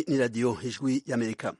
Iyi ni radiyo ijwi y'amerika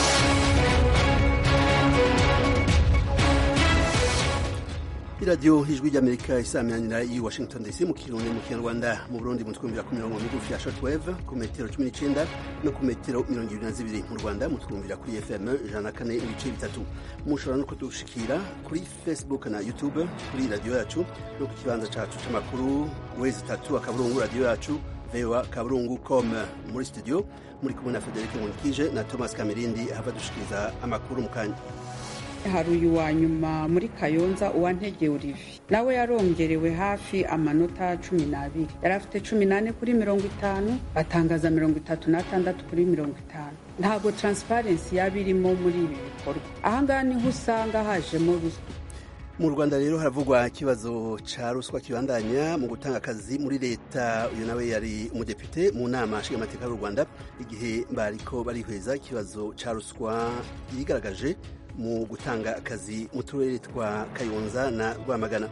iradiyo ijwi ry'amerika isaminanira i washington dc mu kirundi mu kinyarwanda mu burundi mu twumvira ku mirongo migufi ya shortwave ku metero cumi n'icenda no ku metero mirongo ibiri na zibiri mu rwanda mutwumvira kuri fm ijana na kane ibice bitatu mushobora no kudushikira kuri facebook na youtube kuri radiyo yacu no ku kibanza cacu c'amakuru wezi tatu akaburungu radiyo yacu voa kaburungu com muri studio muri kumwe na federike munikije na thomas kamirindi ahava dushikiriza amakuru mu kanya hari uyu wa nyuma muri kayonza uwantege olivier nawe yarongerewe hafi amanota cumi n'abiri yari afite cumi n'ane kuri mirongo itanu atangaza mirongo itatu n'atandatu kuri mirongo itanu ntabwo taransiparensi yaba irimo muri ibi bikorwa ahangaha niho usanga hajemo ruswa mu rwanda rero haravugwa ikibazo ca ruswa kibandanya mu gutanga akazi muri leta uyu nawe yari umudepite mu nama nshingamateka y'u rwanda igihe bariko barihweza ikibazo ca ruswa yigaragaje mu gutanga akazi mu turere twa kayonza na rwamagana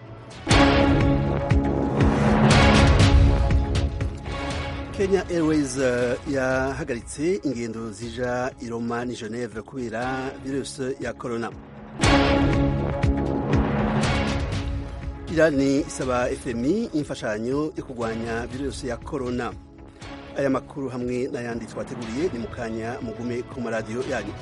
kenya airways uh, yahagaritse ingendo zija i roma ni geneve kubera virusi ya corona irani isaba fmi imfashanyo yo kurwanya virusi ya corona aya makuru hamwe n'ayandi twateguriye ni mu kanya mugume ku maradiyo yanyu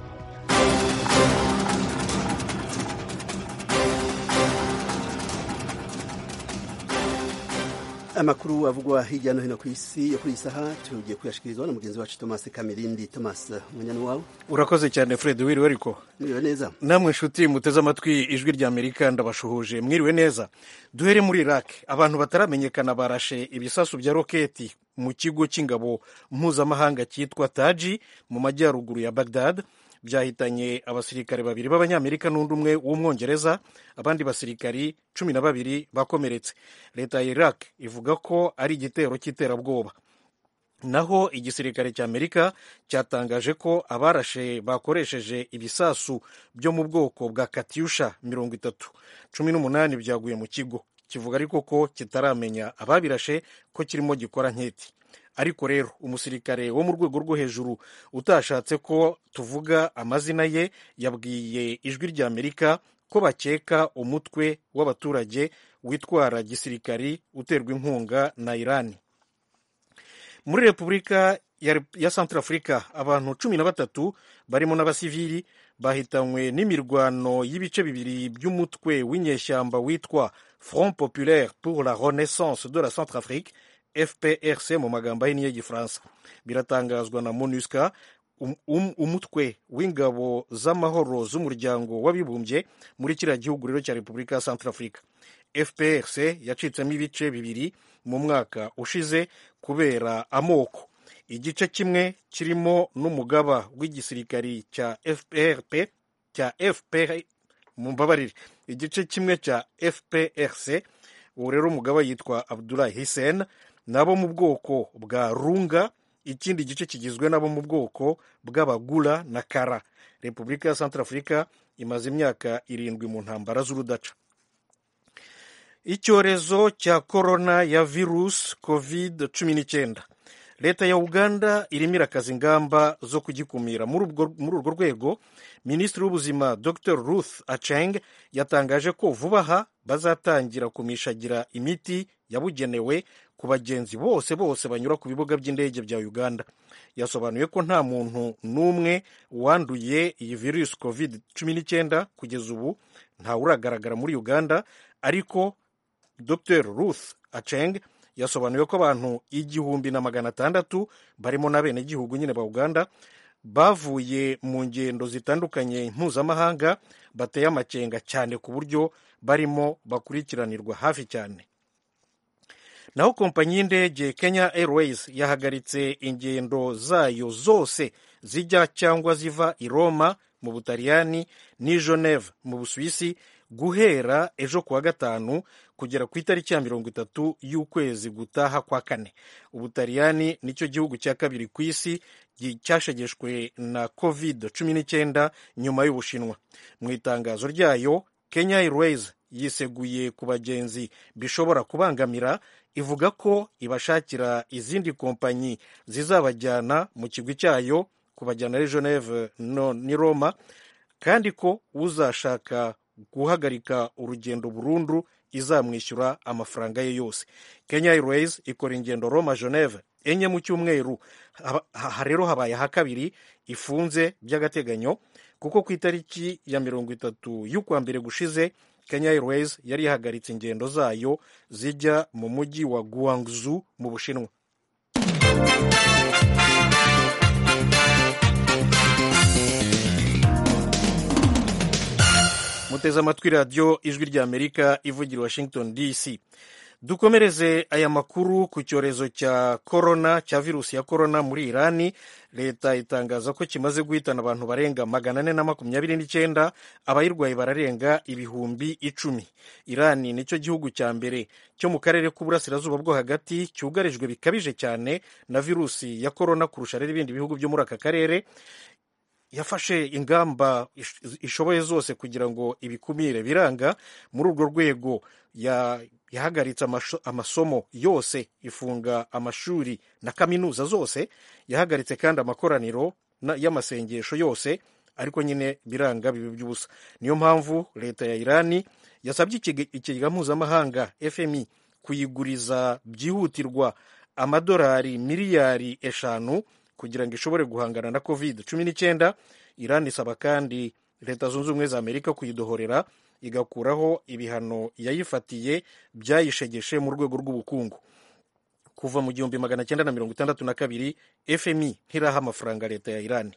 amakuru avugwa hirya no hino ku isi yo kuri iyi saha tugiye kuyashikirizwa na mugenzi wacu thomas kamirindi thomas munyana wawe urakoze cyane fred wiriwe ariko mwiriwe neza namwe nshuti muteze amatwi ijwi rya amerika ndabashuhuje mwiriwe neza duhere muri iraq abantu bataramenyekana barashe ibisasu bya roketi mu kigo cy'ingabo mpuzamahanga cyitwa taji mu majyaruguru ya bagdad byahitanye abasirikare babiri b'abanyamerika n'undi umwe w'umwongereza abandi basirikari cumi na babiri bakomeretse leta ya iraq ivuga ko ari igitero cy'iterabwoba naho igisirikare cy'amerika cyatangaje ko abarashe bakoresheje ibisasu byo mu bwoko bwa katyusha mirongo itatu cumi n'umunani byaguye mu kigo kivuga ariko ko kitaramenya ababirashe ko kirimo gikora nketi ariko rero umusirikare wo mu rwego rwo hejuru utashatse ko tuvuga amazina ye yabwiye ijwi rya amerika ko bakeka umutwe w'abaturage witwara gisirikari uterwa inkunga na irani muri repubulika ya santarafurika abantu cumi na batatu barimo n'abasivili bahitanywe n'imirwano y'ibice bibiri by'umutwe w'inyeshyamba witwa front populaire pour la renaissance de la centrafrique fprc mu magambo ahinnye y'igifaransa biratangazwa na monusca um, um, umutwe w'ingabo z'amahoro z'umuryango w'abibumbye muri kiriya gihugu rero cya repubulika ya centrafrica fprc yacitsemo ibice bibiri mu mwaka ushize kubera amoko igice kimwe kirimo n'umugaba w'igisirikari cya fprp cya fpr mumbabarire igice kimwe cya fprc uwo rero umugaba yitwa abdulahi hisen nabo mu bwoko bwa runga ikindi gice kigizwe nabo mu bwoko bw'abagura na kara repubulika ya centrafrica imaze imyaka irindwi mu ntambara z'urudaca icyorezo cya korona ya virusi covid cumi n'icyenda leta ya uganda irimo irakaza ingamba zo kugikumira muri urwo rwego minisitiri w'ubuzima dr ruth aceng yatangaje ko vuba aha bazatangira kumishagira imiti yabugenewe ku bagenzi bose bose banyura ku bibuga by'indege bya uganda yasobanuye ko nta muntu n'umwe wanduye iyi virusi covid cumi n'icyenda kugeza ubu ntawuragaragara muri uganda ariko dr ruth aceng yasobanuye ko abantu igihumbi na magana atandatu barimo n'abenegihugu nyine ba uganda bavuye mu ngendo zitandukanye mpuzamahanga bateye amakenga cyane ku buryo barimo bakurikiranirwa hafi cyane naho kompanyi y'indege kenya airways yahagaritse ingendo zayo zose zijya cyangwa ziva i roma mu butaliyani n'i geneve mu busuwisi guhera ejo kuwa gatanu kugera ku itariki ya mirongo itatu y'ukwezi gutaha kwa kane ubutaliyani nicyo gihugu cya kabiri ku isi cyashegeshwe na covid cumi n'icyenda nyuma y'ubushinwa mu itangazo ryayo kenya airways yiseguye ku bagenzi bishobora kubangamira ivuga ko ibashakira izindi kompanyi zizabajyana mu kigwi cyayo kubajyana ari geneve no ni roma kandi ko uzashaka guhagarika urugendo burundu izamwishyura amafaranga ye yose kenya airways ikora ingendo roma geneve enye mu cyumweru aha rero habaye aha kabiri ifunze by'agateganyo kuko ku itariki ya mirongo itatu y'ukwa mbere gushize kenya airways yari yahagaritse ingendo zayo zijya mu mujyi wa guangzhou mu bushinwa muteze amatwi radiyo ijwi ry'amerika ivugira washington dc dukomereze aya makuru ku cyorezo cya korona cya virusi ya korona muri irani leta itangaza ko kimaze guhitana abantu barenga magana ane na makumyabiri n'icyenda abayirwaye bararenga ibihumbi icumi irani nicyo gihugu cya mbere cyo mu karere k'uburasirazuba bwo hagati cyugarijwe bikabije cyane na virusi ya korona kurusha rero ibindi bihugu byo muri aka karere yafashe ingamba ishoboye zose kugira ngo ibikumire biranga muri urwo rwego yahagaritse amasomo yose ifunga amashuri na kaminuza zose yahagaritse kandi amakoraniro y'amasengesho yose ariko nyine biranga bibi by'ubusa niyo mpamvu leta ya irani yasabye ikigega mpuzamahanga fmi kuyiguriza byihutirwa amadolari miliyari eshanu kugira ngo ishobore guhangana na covid cumi n'icyenda irani isaba kandi leta zunze ubumwe za amerika kuyidohorera igakuraho ibihano yayifatiye byayishegeshe mu rwego rw'ubukungu kuva mu gihumbi magana cyenda na mirongo itandatu na kabiri fmi ntiraha amafaranga leta ya irani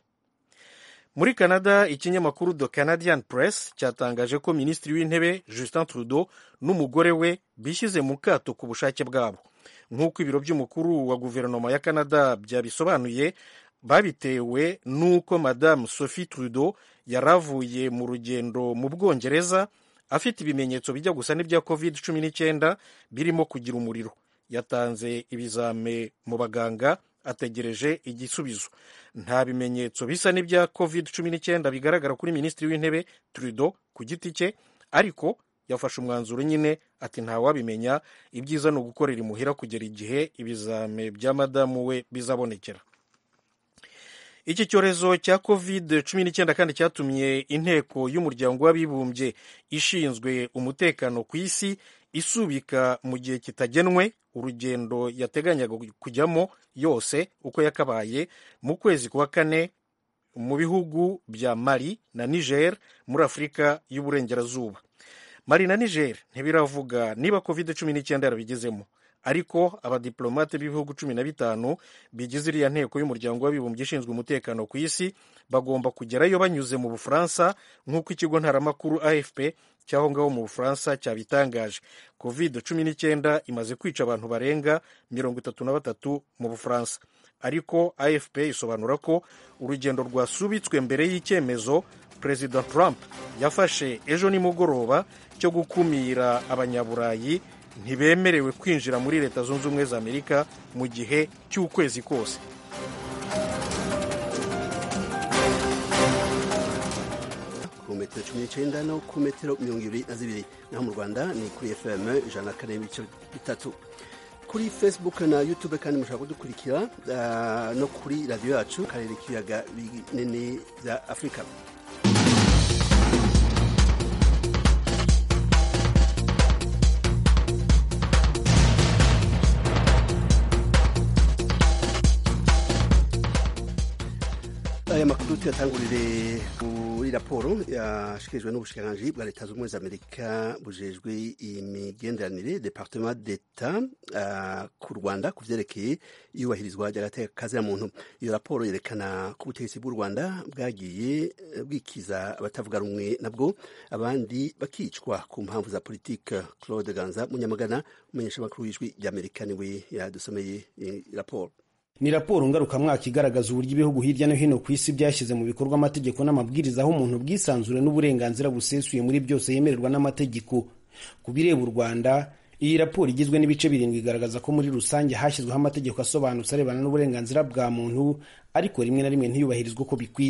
muri canada ikinyamakuru the canadian press cyatangaje ko minisitiri w'intebe justin trudeau n'umugore we bishyize mu kato ku bushake bwabo nk'uko ibiro by'umukuru wa guverinoma ya canada byabisobanuye babitewe n'uko madamu sophie trudeau yari avuye mu rugendo mu bwongereza afite ibimenyetso bijya gusa n'ibya covid cumi n'icyenda birimo kugira umuriro yatanze ibizame mu baganga ategereje igisubizo nta bimenyetso bisa n'ibya covid cumi n'icyenda bigaragara kuri minisitiri w'intebe trudeau ku giti cye ariko yafashe umwanzuro nyine ati ntawabimenya ibyiza ni ugukorera imuhira kugera igihe ibizame bya madamu we bizabonekera iki cyorezo cya covid cumi n'icyenda kandi cyatumye inteko y'umuryango w'abibumbye ishinzwe umutekano ku isi isubika mu gihe kitagenwe urugendo yateganyaga kujyamo yose uko yakabaye mu kwezi kwa kane mu bihugu bya mali na niger muri afurika y'uburengerazuba mali na niger ntibiravuga niba covid cumi n'icyenda yarabigezemo ariko abadiplomate b'ibihugu cumi na bitanu bigize iriya nteko y'umuryango w'abibumbye ishinzwe umutekano ku isi bagomba kugerayo banyuze mu bufaransa nk'uko ikigo ntaramakuru afp cy'aho ngaho mu bufaransa cyabitangaje covid cumi n'icyenda imaze kwica abantu barenga mirongo itatu na batatu mu bufaransa ariko afp isobanura ko urugendo rwasubitswe mbere y'icyemezo perezida trump yafashe ejo nimugoroba cyo gukumira abanyaburayi ntibemerewe kwinjira muri leta zunze ubumwe za amerika mu gihe cy'ukwezi kose ku metero cumi n'icyenda no ku metero mirongo ibiri na zibiri naho mu rwanda ni kuri fm ijana na kane n'ibice bitatu kuri facebook na youtube kandi mushobora kudukurikira uh, no kuri radiyo yacu karere k'ibiyaga binini bya afurika aya makuru tuyatangurire kuri raporo yashikirijwe n'ubushikiranganji bwa leta zunze ubumwe za amerika bujejwe imigenderanire departement d'etat uh, ku rwanda ku vyerekeye iyubahirizwa ry'agateka muntu iyo raporo yerekana ko ubutegetsi bw'u rwanda bwagiye bwikiza abatavuga rumwe nabwo abandi bakicwa ku mpamvu za politike claude ganza munyamagana umumenyeshamakuru w'ijwi ry'amerika niwe yadusomeye raporo ni raporo ngarukamwaka igaragaza uburyo ibihugu hirya no hino ku isi byashyize mu bikorwa amategeko n'amabwiriza aho umuntu bwisanzure n'uburenganzira busesuye muri byose yemererwa n'amategeko ku bireba u rwanda iyi raporo igizwe n'ibice birindwi igaragaza ko muri rusange hashyizweho amategeko asobanutse arebana n'uburenganzira bwa muntu ariko rimwe na rimwe ntiyubahirizwe uko bikwiye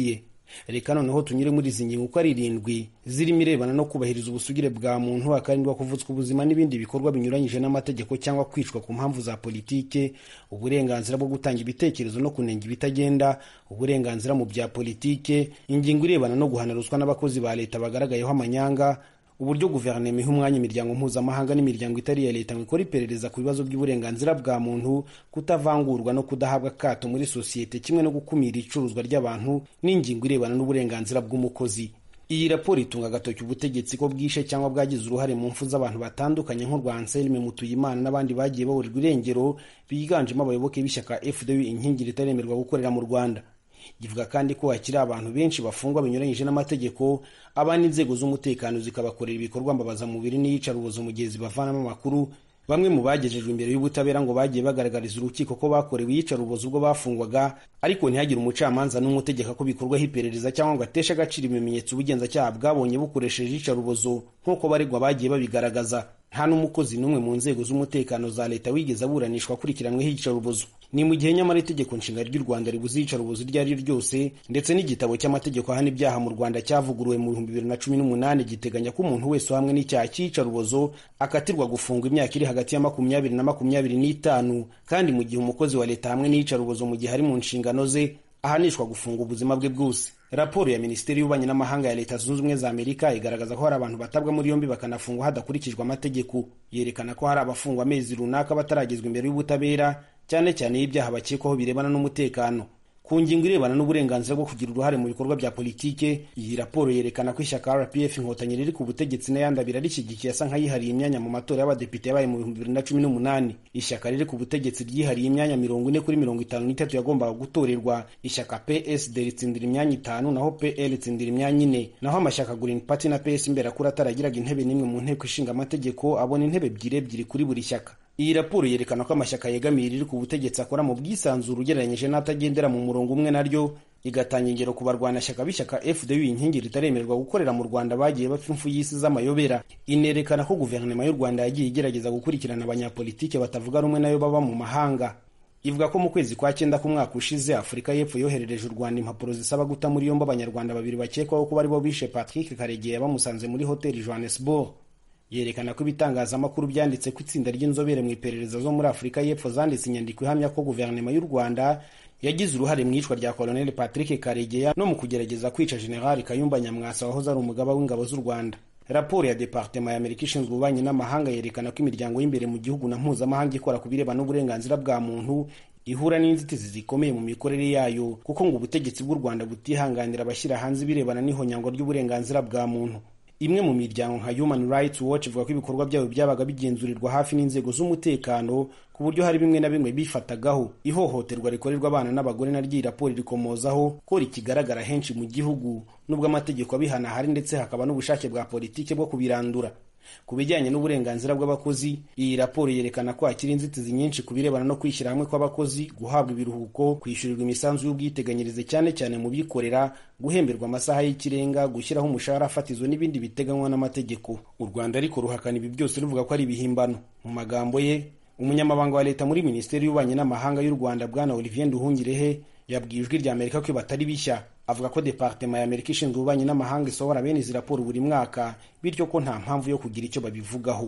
reka noneho tunyure muri izi ngingo uko ari irindwi zirimo irebana no kubahiriza ubusugire bwa muntu hakarindwa kuvutswa ubuzima n'ibindi bikorwa binyuranyije n'amategeko cyangwa kwicwa ku mpamvu za politike uburenganzira bwo gutanga ibitekerezo no kunenga ibitagenda uburenganzira mu bya politike ingingo irebana no guhana ruswa n'abakozi ba leta bagaragayeho amanyanga uburyo guverinoma iha umwanya imiryango mpuzamahanga n'imiryango itari iya leta ngo ikora iperereza ku bibazo by'uburenganzira bwa muntu kutavangurwa no kudahabwa akato muri sosiyete kimwe no gukumira icuruzwa ry'abantu n'ingingo irebana n'uburenganzira bw'umukozi iyi raporo itunga agatoki ubutegetsi ko bwishe cyangwa bwagize uruhare mu mfu z'abantu batandukanye nk'urwa anselme mutuyimana n'abandi bagiye baburirwa irengero biganjemo abayoboke b'ishyaka fdu inkingi ritaremerwa gukorera mu rwanda ivuga kandi ko hakiri abantu benshi bafungwa binyuranyije n'amategeko abandi inzego z'umutekano zikabakorera ibikorwa mbabazamubiri n'iyicarubozo mu gihe zibavanamo amakuru bamwe mu bagejejwe imbere y'ubutabera ngo bagiye bagaragariza urukiko ko bakorewe iyicarubozo ubwo bafungwaga ariko ntihagire umucamanza n'umwe utegeka ko bikorwaho iperereza cyangwa ngo ateshe agaciro ibimenyetso ubugenzacyaha bwabonye bukoresheje iyicarubozo nk'uko baregwa bagiye babigaragaza nta n'umukozi n'umwe mu nzego z'umutekano za leta wigeze aburanishwa akurikiranyweho iyicarubozo ni mu gihe nyamara itegeko nshinga ry'u rwanda ribuze iyicarubozo iryo ari ryo ryose ndetse n'igitabo cy'amategeko ahana ibyaha mu rwanda cyavuguruwe mu bihumbi bibiri na cumi n'umunani giteganya ko umuntu wese uhamwe n'icyaha cy'iyicarubozo akatirwa gufungwa imyaka iri hagati ya makumyabiri na makumyabiri n'itanu kandi mu gihe umukozi wa leta hamwe n'iyicarubozo mu gihe ari mu nshingano ze ahanishwa gufunga ubuzima bwe bwose raporo ya minisiteri y'ububanyi n'amahanga ya leta zunze ubumwe za amerika igaragaza ko hari abantu batabwa muri yombi bakanafungwa hadakurikijwe amategeko yerekana ko hari abafungwa amezi runaka bataragezwa imbere y'ubutabera cyane cyane y'ibyaha bakekwaho birebana n'umutekano ku ngingo irebana n'uburenganzira bwo kugira uruhare mu bikorwa bya politike iyi raporo yerekana ko ishyaka rpf inkotanyi riri ku butegetsi n'ayandi abiri rishyigikiye asa nk'ayihariye imyanya mu matora y'abadepite yabaye mu bihumbi bibiri na cumi n'umunani ishyaka riri ku butegetsi ryihariye imyanya mirongo ine kuri mirongo itanu n'itatu yagombaga gutorerwa ishyaka psd ritsindira imyanya itanu naho pl ritsindira imyanya ine naho amashyaka green party na ps imberakuri ataragiraga intebe n'imwe mu nteko ishinga amategeko abona intebe ebyiri ebyiri kuri buri shyaka iyi raporo yerekana ko amashyaka yegamiye riri ku butegetsi akora mu bwisanzure ugereranyije n'atagendera mu murongo umwe naryo igatanga ingero ku barwanashyaka b'ishyaka fdu inkingi ritaremererwa gukorera mu rwanda bagiye bapfa impfu y'isi z'amayobera inerekana ko guverinoma y'u rwanda yagiye igerageza gukurikirana abanyapolitike batavuga rumwe nayo baba mu mahanga ivuga ko mu kwezi kwa cyenda k'umwaka ushize afurika y'epfo yoherereje u rwanda impapuro zisaba guta muri yombi abanyarwanda babiri bakekwaho kuba aribo bishe patrick karegeya bamusanze muri hoteli johannesburg yerekana ko ibitangazamakuru byanditse ko itsinda ry'inzobere mu iperereza zo muri afurika y'epfo zanditse inyandiko ihamya ko guverinoma y'u rwanda yagize uruhare mu iyicwa rya koloneli patrick karegeya no mu kugerageza kwica generali kayumba nyamwasa wahoze ari umugaba w'ingabo z'u rwanda raporo ya departema ya amerika ishinzwe ububanyi n'amahanga yerekana ko imiryango y'imbere mu gihugu na mpuzamahanga ikora ku birebana n'uburenganzira bwa muntu ihura n'inzitizi zikomeye mu mikorere yayo kuko ngo ubutegetsi bw'u rwanda butihanganira abashyira hanze ibirebana n'ihonyango ry'uburenganzira bwa muntu imwe mu miryango nka human rights watch ivuga ko ibikorwa byabo byabaga bigenzurirwa hafi n'inzego z'umutekano ku buryo hari bimwe na bimwe bifatagaho ihohoterwa rikorerwa abana n'abagore naryo iyi raporo rikomozaho ko rikigaragara henshi mu gihugu nubwo amategeko abihana ahari ndetse hakaba n'ubushake bwa politike bwo kubirandura ku bijyanye n'uburenganzira bw'abakozi iyi raporo yerekana ko hakiri inzitizi nyinshi ku birebana no kwishyira hamwe kw'abakozi guhabwa ibiruhuko kwishyurirwa imisanzu y'ubwiteganyirize cyane cyane mu bikorera guhemberwa amasaha y'ikirenga gushyiraho umushahara fatizo n'ibindi biteganywa n'amategeko u rwanda ariko ruhakana ibi byose ruvuga ko ari ibihimbano mu magambo ye umunyamabanga wa leta muri minisiteri y'ububanyi n'amahanga y'u rwanda bwana olivier nduhungirehe yabwiye ijwi rya amerika ko batari bishya avuga ko departema ya amerika ishinzwe ububanyi n'amahanga isohora bene izi raporo buri mwaka bityo ko nta mpamvu yo kugira icyo babivugaho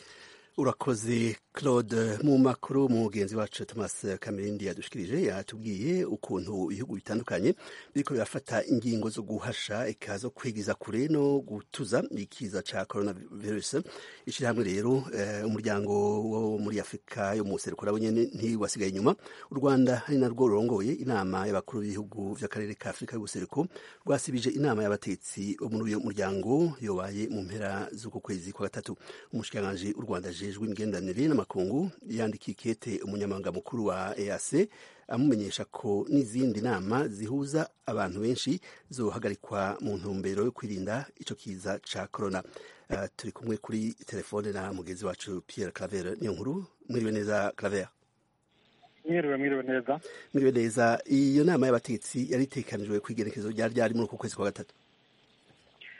urakoze claude mu makuru mugenzi wacu thomas kamerindi yadushikirije yatubwiye ukuntu ibihugu bitandukanye biriko birafata ingingo zo guhasha eka zo kwigiza kure no gutuza ikiza ca coronavirus ishirahamwe rero uh, umuryango wo muri afurika yo mu buseruko nabo nyene ntiwasigaye inyuma u rwanda ari narwo rurongoye inama y'abakuru b'ibihugu vy'akarere ka afurika y'ubuseruko rwasibije inama y'abatetsi bo muri uyo muryango yobaye mu mpera z'uko kwezi kwa gatatu umushikiranganji u rwanda ajejwe imigenderanire n'amakungu yandikiye ikete umunyamabanga mukuru wa EAC amumenyesha ko n'izindi nama zihuza abantu benshi zohagarikwa mu ntumbero yo kwirinda ico kiza ca corona uh, turi kumwe kuri telefone na mugenzi wacu Pierre Claver niyo nkuru mwiriwe neza Claver mwiriwe mwiriwe neza mwiriwe neza iyo nama y'abategetsi yari itekanijwe ku igerekezo ryari ryari muri uku kwezi kwa gatatu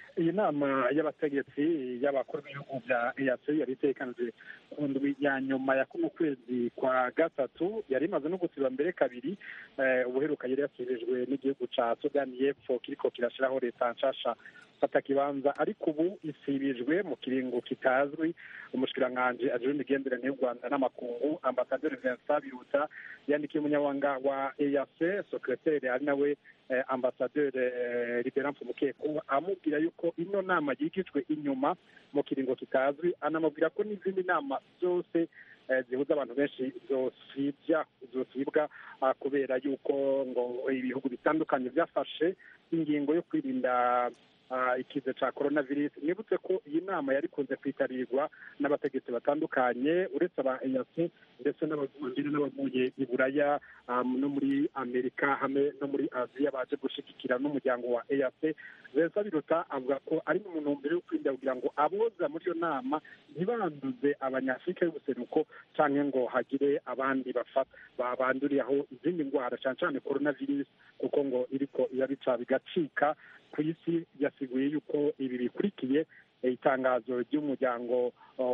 iyi nama y'abategetsi y'abakuru b'ibihugu bya eac yari itekanije ku ndwi ya nyuma ya kuno kwezi kwa gatatu yari imaze no gusiba mbere kabiri ubuheruka yari yasibijwe n'igihugu ca sudani y'epfo kiriko kirashiraho leta nshasha fata kibanza ariko ubu isibijwe mu kiringo kitazwi umushikiranganji ajejwe imigenderanire y'u rwanda n'amakungu ambasaderi vincent biruta yandikiye umunyabanga wa eac sekreteri ari nawe ambasaderi liberance mukeko amubwira yuko ino nama yigijwe inyuma mu kiringo kitazwi anamubwira ko n'izindi nama zose zihuza abantu benshi zosibya zosibwa kubera yuko ngo ibihugu bitandukanye byafashe ingingo yo kwirinda ikiza cya korona virusi nibutse ko iyi nama yari ikunze kwitabirwa n'abategetsi batandukanye uretse aba eyasi ndetse n'abavuye n'abavuye i buraya no muri amerika hamwe no muri aziya baje gushyigikira n'umuryango wa eyasi beza biruta avuga ko ari mu ntumbero yo kwirinda kugira ngo aboza muri iyo nama ntibanduze abanyafurika y'ubuseruko cyangwa ngo hagire abandi banduriraho izindi ndwara cyane cyane korona virusi kuko ngo iriko irabica bigacika ku isi yasiguye yuko ibi bikurikiye itangazo ry'umuryango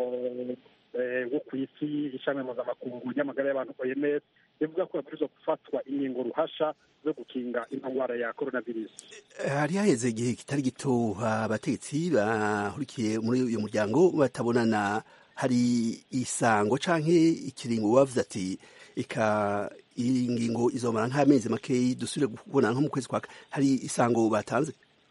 wo ku isi ishami mpuzamakungu ry'amagara y'abantu oms rivuga ko babwirizwa gufatwa inkingo ruhasha zo gukinga ino ndwara ya korona virusi hari haheze igihe kitari gito abategetsi bahurikiye muri uyu muryango batabonana hari isango canke ikiringo bavuze ati ika iyi ngingo izomara nk'amezi makeyi dusubire kubona nko mu kwezi kwa hari isango batanze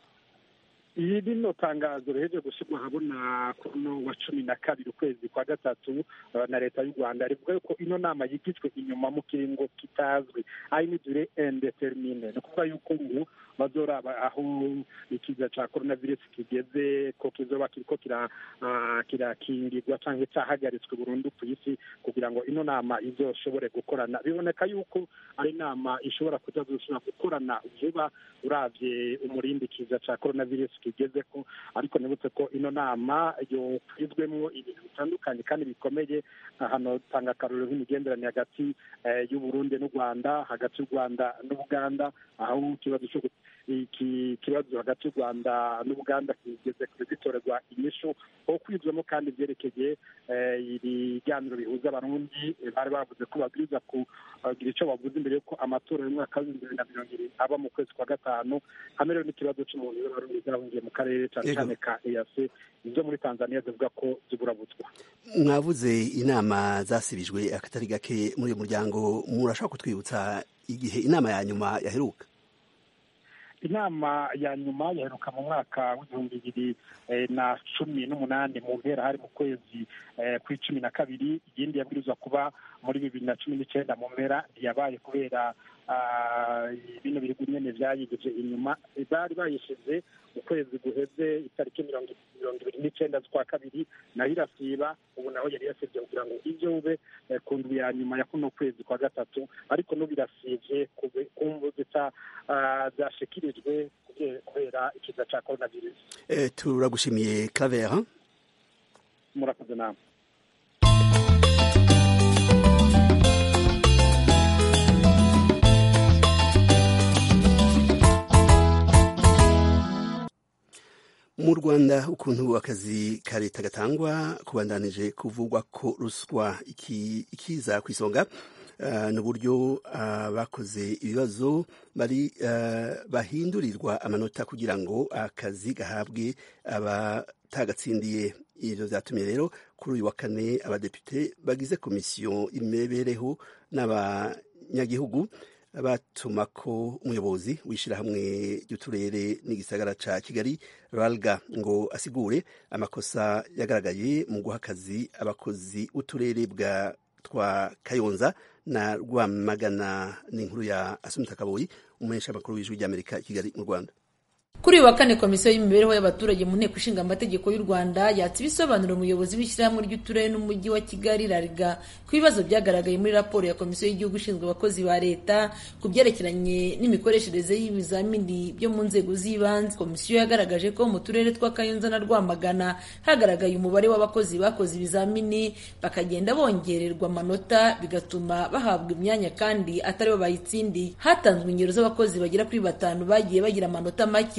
iyi rino tangazo riheje gushyirwa ahabona kuno wa cumi na kabiri ukwezi kwa gatatu na leta y'u rwanda rivuga yuko ino nama yigijwe inyuma mu kiringo kitazwi ari n'idure indetermine ni ukuvuga yuko ubu bazoraba aho ikiza cya korona virusi kigeze ko kizoba kiriko kirakingirwa cyangwa cyahagaritswe burundu ku isi kugira ngo ino nama izoshobore gukorana biboneka yuko ari inama ishobora kutazosubira gukorana vuba uravye umurindi kiza cya korona virusi kigeze ko ariko nibutse ko ino nama yokwizwemwo ibintu bitandukanye kandi bikomeye hano tanga akarorero nk'imigenderanire hagati y'uburundi n'u rwanda hagati y'u rwanda n'ubuganda aho ikibazo cyo iki kibazo hagati y'u rwanda n'ubuganda kigeze kure gitorerwa inyishu aho kwizwemo kandi byerekeye ibiganiro bihuza abarundi bari bavuze ko babwiriza kugira icyo bavuze imbere y'uko amatora y'umwaka w'ibihumbi bibiri na mirongo ibiri aba mu kwezi kwa gatanu hamwe rero n'ikibazo cy'umuntu w'abarundi zahungiye mu karere cyane cyane ka eyase ibyo muri tanzania zivuga ko ziburabutswa mwavuze inama zasibijwe akatari gake muri uyu muryango murashaka kutwibutsa igihe inama ya nyuma yaheruka inama ya nyuma yaheruka mu mwaka w'ibihumbi bibiri na cumi n'umunani mu mpera hari mu kwezi kw'icumi na kabiri iyindi yabwirizwa kuba muri bibiri na cumi n'icyenda mu mpera ntiyabaye kubera bino bihugu nyine byayigije inyuma bari bayishize mu kwezi guheze itariki mirongo ibiri n'icyenda z'ukwa kabiri nayo irasiba ubu naho yari yasibye kugira ngo ibyo ube ku ndwi ya nyuma ya kuno kwezi kwa gatatu ariko n'ubu irasibye ku mvu zashikirijwe kubera ikiza cya korona virusi turagushimiye kavera murakoze namwe mu rwanda ukuntu akazi ka leta gatangwa kubandanije kuvugwa ko ruswa ikiza ku isonga n'uburyo bakoze ibibazo bari bahindurirwa amanota kugira ngo akazi gahabwe abatagatindiye ibyo byatumye rero kuri uyu wa kane abadepite bagize komisiyo imibereho n'abanyagihugu batuma ko umuyobozi w'ishyirahamwe ry'uturere n'igisagara ca kigali ralga ngo asigure amakosa yagaragaye mu guha akazi abakozi b'uturere bwa twa kayonza na rwamagana n'inkuru ya asumita kaboyi umuhesha amakuru w'ijwi ry'amerika i kigali mu rwanda kuri uyu wa kane komisiyo y'imibereho y'abaturage mu nteko ishinga amategeko y'u rwanda yatse ibisobanuro umuyobozi w'ishyirahamwe ry'uturere n'umujyi wa kigali rariga ku bibazo byagaragaye muri raporo ya komisiyo y'igihugu ishinzwe abakozi ba leta ku byerekeranye n'imikoreshereze y'ibizamini byo mu nzego z'ibanze komisiyo yagaragaje ko mu turere twa kayonza na rwamagana hagaragaye umubare w'abakozi bakoze ibizamini bakagenda bongererwa amanota bigatuma bahabwa imyanya kandi atari bo bayitsindiye hatanzwe ingero z'abakozi bagera kuri batanu bagiye bagira amanota make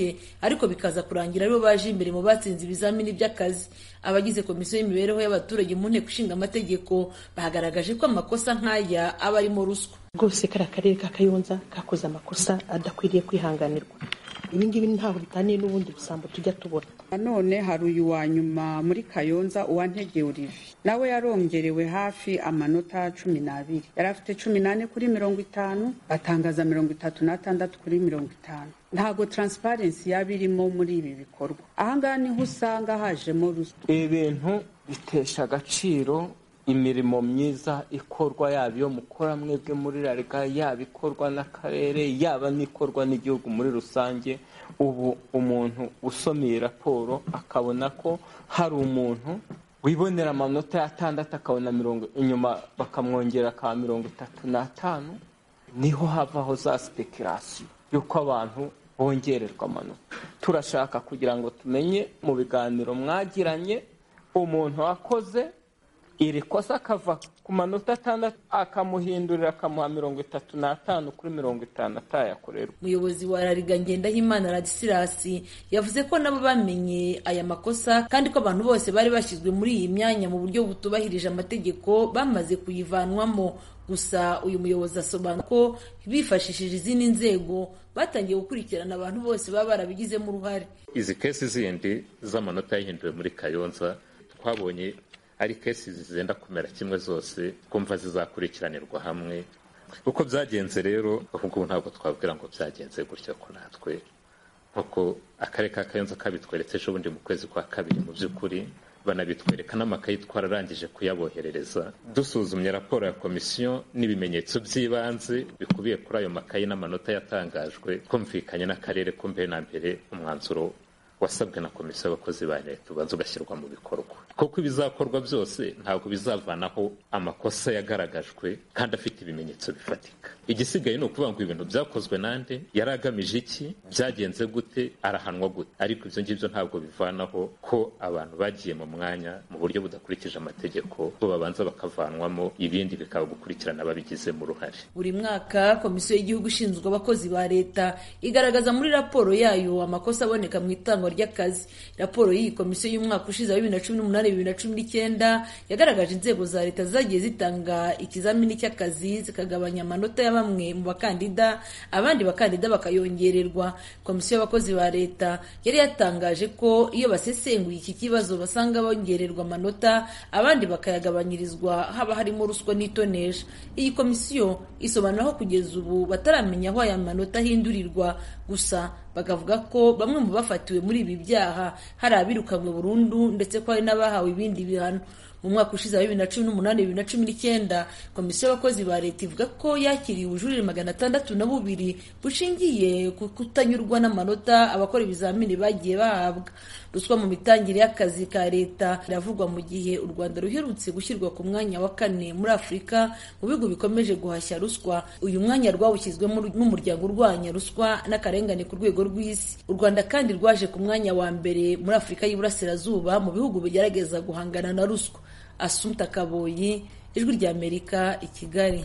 rusange ariko bikaza kurangira aribo baje imbere mu batsinze ibizamini by'akazi abagize komisiyo y'imibereho y'abaturage mu nteko ishinga amategeko bagaragaje ko amakosa nk'aya aba arimo ruswa rwose kariya karere ka kayonza kakoze amakosa adakwiriye kwihanganirwa ibi ngibi ntaho bitaniye n'ubundi busambo tujya tubona nanone hari uyu wa nyuma muri kayonza uwantege olivier nawe yarongerewe hafi amanota cumi n'abiri yari afite cumi n'ane kuri mirongo itanu atangaza mirongo itatu n'atandatu kuri mirongo itanu ntabwo taransiparensi yaba irimo muri ibi bikorwa ahangaha niho usanga hajemo ruswa ibi bintu bitesha agaciro imirimo myiza ikorwa yaba iyo mukora mwebwe muri rariga yaba ikorwa n'akarere yaba n'ikorwa n'igihugu muri rusange ubu umuntu usoma iyi raporo akabona ko hari umuntu wibonera amanota y'atandatu akabona mirongo inyuma bakamwongera akaba mirongo itatu n'atanu niho havaho za sipekerasiyo y'uko abantu bongererwa amanota turashaka kugira ngo tumenye mu biganiro mwagiranye umuntu wakoze iri kosa akava ku manota atandatu akamuhindurira akamuha mirongo itatu n'atanu kuri mirongo itanu atayakorerwa umuyobozi wa rariga ngendahimana radisilasi yavuze ko nabo bamenye aya makosa kandi ko abantu bose bari bashyizwe muri iyi myanya mu buryo butubahirije amategeko bamaze kuyivanwamo gusa uyu muyobozi asobanura ko bifashishije izindi nzego batangiye gukurikirana abantu bose baba barabigizemo uruhare izi kesi zindi z'amanota yahinduwe muri kayonza twabonye ari kesi zizenda kumera kimwe zose twumva zizakurikiranirwa hamwe uko byagenze rero ahubwo ntabwo twabwira ngo byagenze gutya ko natwe nk'uko akarere ka kayonza kabitweretse ejo bundi mu kwezi kwa kabiri mu by'ukuri banabitwereka n'amakayi twararangije kuyaboherereza dusuzumye raporo ya komisiyo n'ibimenyetso by'ibanze bikubiye kuri ayo makayi n'amanota yatangajwe twumvikanye n'akarere ko mbere na mbere umwanzuro wasabwe na komisiyo y'abakozi ba leta ubanza ugashyirwa mu bikorwa kuko ibizakorwa byose ntabwo bizavanaho amakosa yagaragajwe kandi afite ibimenyetso bifatika igisigaye ni ukuvuga ngo ibintu byakozwe nande yari agamije iki byagenze gute arahanwa gute ariko ibyo ngibyo ntabwo bivanaho ko abantu bagiye mu mwanya mu buryo budakurikije amategeko bo babanza bakavanwamo ibindi bikaba gukurikirana ababigizemo uruhare buri mwaka komisiyo y'igihugu ishinzwe abakozi ba leta igaragaza muri raporo yayo amakosa aboneka mu itangwa ry'akazi raporo y'iyi komisiyo y'umwaka ushize wa bibiri na cumi n'umunani bibiri na cumi n'icyenda yagaragaje inzego za leta zagiye zitanga ikizamini cy'akazi zikagabanya amanota ya bamwe mu bakandida abandi bakandida bakayongererwa komisiyo y'abakozi ba leta yari yatangaje ko iyo basesenguye iki kibazo basanga bongererwa amanota abandi bakayagabanyirizwa haba harimo ruswa n'itonesha iyi komisiyo isobanura ko kugeza ubu bataramenya aho aya manota ahindurirwa gusa bakavuga ko bamwe mu bafatiwe muri ibi byaha hari abirukanywe burundu ndetse ko hari n'abahawe ibindi bihano mu mwaka ushize wa bibiri na cumi n'umunani bibiri na cumi n'icyenda komisiyo y'abakozi ba leta ivuga ko yakiriye ubujurire magana atandatu na bubiri bushingiye ku kutanyurwa n'amanota abakora ibizamini bagiye bahabwa ruswa mu mitangire y'akazi ka leta iravugwa mu gihe u rwanda ruherutse gushyirwa ku mwanya wa kane muri afurika mu bihugu bikomeje guhashya ruswa uyu mwanya rwawushyizwemo n'umuryango urwanya ruswa n'akarengane ku rwego rw'isi u rwanda kandi rwaje ku mwanya wa mbere muri afurika y'iburasirazuba mu bihugu bigerageza guhangana na ruswa asumta kaboyi ijwi ry'amerika i kigali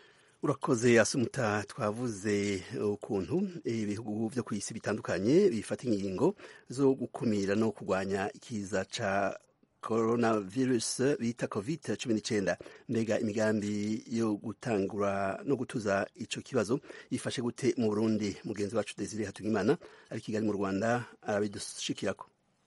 urakoze asumuta twavuze ukuntu ibihugu byo ku isi bitandukanye bifata ingingo zo gukumira no kurwanya ikiza ca corona virus bita covid cumi n'icyenda mbega imigambi yo gutangura no gutuza ico kibazo ifashe gute mu burundi mugenzi wacu desire hatungimana ari kigali mu rwanda arabidushikirako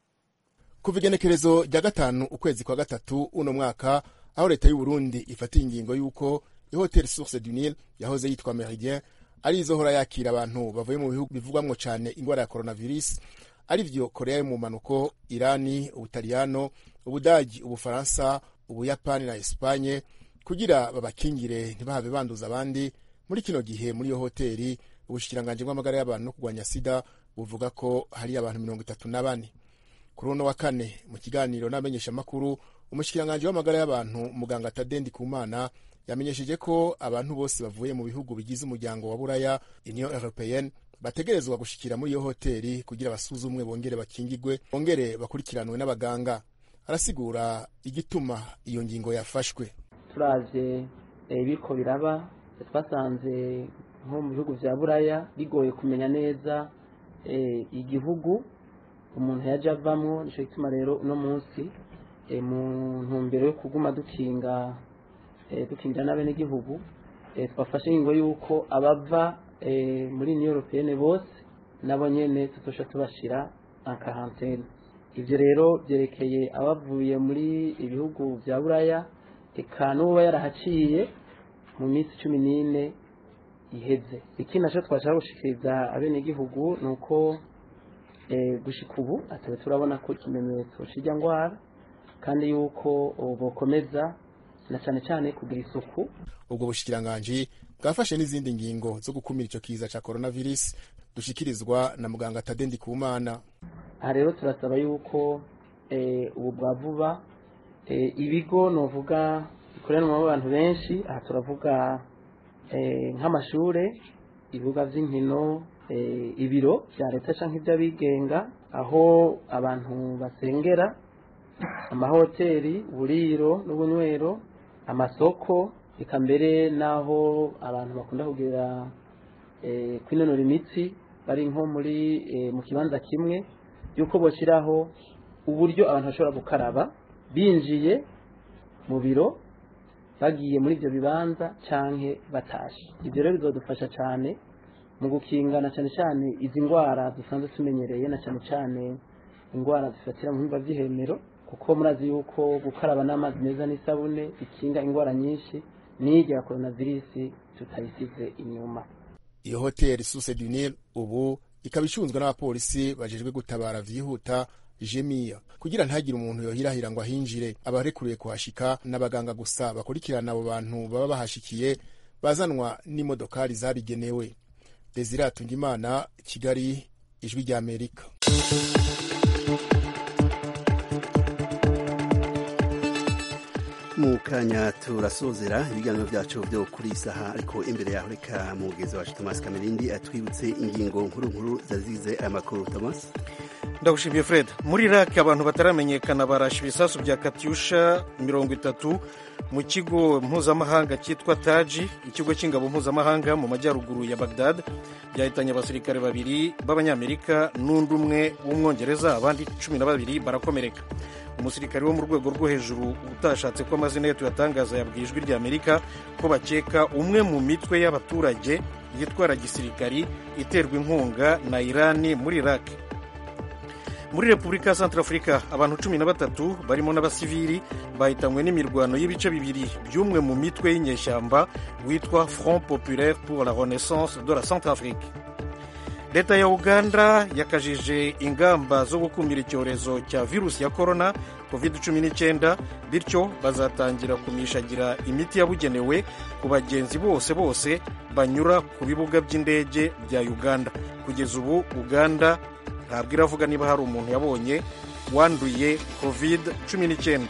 kuva igenekerezo rya gatanu ukwezi kwa gatatu uno mwaka aho leta y'uburundi ifatiye ingingo y'uko ihoteli source du nil yahoze yitwa meridien ari izohora yakira abantu bavuye mu bihugu bivugwamwo cane ingwara ya coronavirus ari vyo korea yo mu manuko irani ubutaliyano ubudagi ubufaransa ubuyapani na espanye kugira babakingire ntibahave banduza abandi muri kino gihe muri iyo hoteli ubushikiranganji bw'amagara y'abantu no kurwanya sida buvuga ko hari abantu mirongo itatu na bane kuri uno wa kane mu kiganiro n'abamenyeshamakuru umushikiranganji w'amagara y'abantu muganga tadendi kumana yamenyesheje ko abantu bose bavuye mu bihugu bigize umuryango wa buraya union européenne bategerezwa gushikira muri iyo hoteli kugira basuzumwe bongere bakingigwe bongere bakurikiranwe n'abaganga arasigura igituma iyo ngingo yafashwe turavye ibiko biraba twasanze nko mu bihugu vya buraya bigoye kumenya neza igihugu umuntu yajya avamo nicyo gituma rero uno munsi mu ntumbero yo kuguma dukinga dukingira n'abenegihugu twafashe ingingo y'uko abava muri new europeyene bose nabo nyine tutosha tubashyira akarantene ibyo rero byerekeye abavuye muri ibihugu bya buraya reka n'uba yarahaciye mu minsi cumi n'ine iheze ikindi nacyo twashaka gushikiriza abenegihugu ni uko gushika ubu atari turabona ko ikimenyetso kijya ndwara kandi yuko bukomeza na cyane cyane kugira isuku ubwo bushikiranganji bwafashe n'izindi ngingo zo gukumira icyo kiza cya coronavirus dushikirizwa na muganga Tade Ndikumana aha rero turasaba yuko ubu bwa vuba ibigo novuga bikoranwamo abantu benshi aha turavuga nk'amashure ibibuga by'inkino ibiro bya leta cyangwa iby'abigenga aho abantu basengera amahoteli uburiro n'ubunywero amasoko reka mbere n'aho abantu bakunda kugira kwinonora imitsi bari nko muri mu kibanza kimwe y'uko bashyiraho uburyo abantu bashobora gukaraba binjiye mu biro bagiye muri ibyo bibanza cyangwa batashe ibyo rero bizadufasha cyane mu gukingana cyane cyane izi ndwara dusanzwe tumenyereye na cyane cyane indwara zifatira mu bihimba by'ihemero kuko murazi yuko gukaraba n'amazi meza n'isabune bikinga indwara nyinshi n'irya coronavirus tutayisize inyuma iyo hoteli suse du nil ubu ikaba icunzwe n'abapolisi bajejwe gutabara vyihuta jemiya kugira ntihagire umuntu yohirahira ngo ahinjire abarekuriye kuhashika n'abaganga gusa bakurikirana abo bantu baba bahashikiye bazanwa n'imodokari zabigenewe desire atungimana kigali ijwi ry'amerika mu kanya turasozera ibiganiro byacu byo kuri iyi saha ariko imbere yaho reka mugezi wacu thomas kamerindi atwibutse ingingo nkuru nkuru zazize aya makuru thomas ndagushimiye fred muri iraq abantu bataramenyekana barashe ibisasu bya katyusha mirongo itatu mu kigo mpuzamahanga cyitwa taji ikigo cy'ingabo mpuzamahanga mu majyaruguru ya bagdad byahitanye abasirikare babiri b'abanyamerika n'undi umwe w'umwongereza abandi cumi na babiri barakomereka umusirikare wo mu rwego rwo hejuru utashatse ko amazina ye tuyatangaza yabwiye ijwi ry'amerika ko bakeka umwe mu mitwe y'abaturage yitwara gisirikari iterwa inkunga na irani muri iraq muri repubulika ya santarafurika abantu cumi na batatu barimo n'abasivili bahitanywe n'imirwano y'ibice bibiri by'umwe mu mitwe y'inyeshyamba witwa front populaire pour la renaissance de la centrafrique leta ya uganda yakajije ingamba zo gukumira icyorezo cya virusi ya korona covid 19 bityo bazatangira kumishagira imiti yabugenewe ku bagenzi bose bose banyura ku bibuga by'indege bya uganda kugeza ubu uganda ntabwo iravuga niba hari umuntu yabonye wanduye covid 19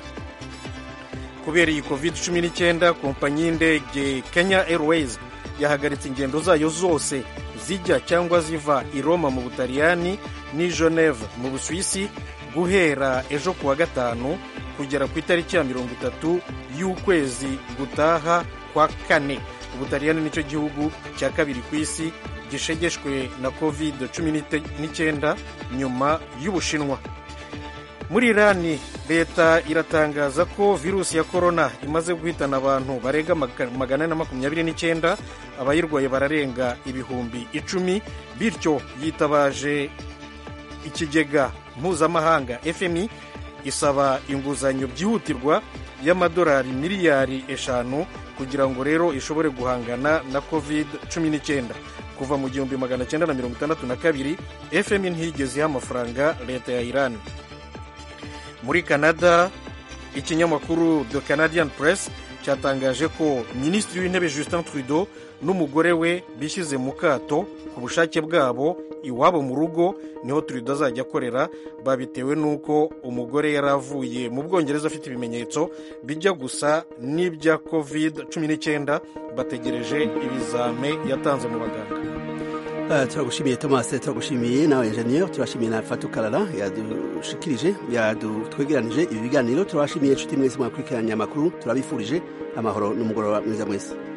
kubera iyi covid 19 kompanyi y'indege kenya airways yahagaritse ingendo zayo zose zijya cyangwa ziva i roma mu butaliyani n'i geneve mu busuwisi guhera ejo kuwa gatanu kugera ku itariki ya mirongo itatu y'ukwezi gutaha kwa kane ubutaliyani nicyo gihugu cya kabiri ku isi gishegeshwe na covid 19 nyuma y'ubushinwa muri irani leta iratangaza ko virusi ya korona imaze guhitana abantu barenga magana ane na makumyabiri n'icyenda abayirwaye bararenga ibihumbi icumi bityo yitabaje ikigega mpuzamahanga fmi isaba inguzanyo byihutirwa y'amadolari miliyari eshanu kugira ngo rero ishobore guhangana na covid 19 kuva mu gihumbi magana cyenda na mirongo itandatu na kabiri fmi ntiyigeze iha amafaranga leta ya irani muri canada ikinyamakuru the canadian press cyatangaje ko minisitiri w'intebe justin trudeau n'umugore we bishyize mu kato ku bushake bwabo iwabo mu rugo niho trudeau azajya akorera babitewe n'uko umugore yari avuye mu bwongereza afite ibimenyetso bijya gusa n'ibya covid 19 bategereje ibizame yatanze mu baganga Uh, turagushimiye thomas turagushimiye nawe enjeniyeri turashimiye na fatukarara yadushikirije yadutwegeranije ibi biganiro turabashimiye inshuti mwese mwakurikiranye amakuru turabifurije amahoro n'umugoroba mwiza mwese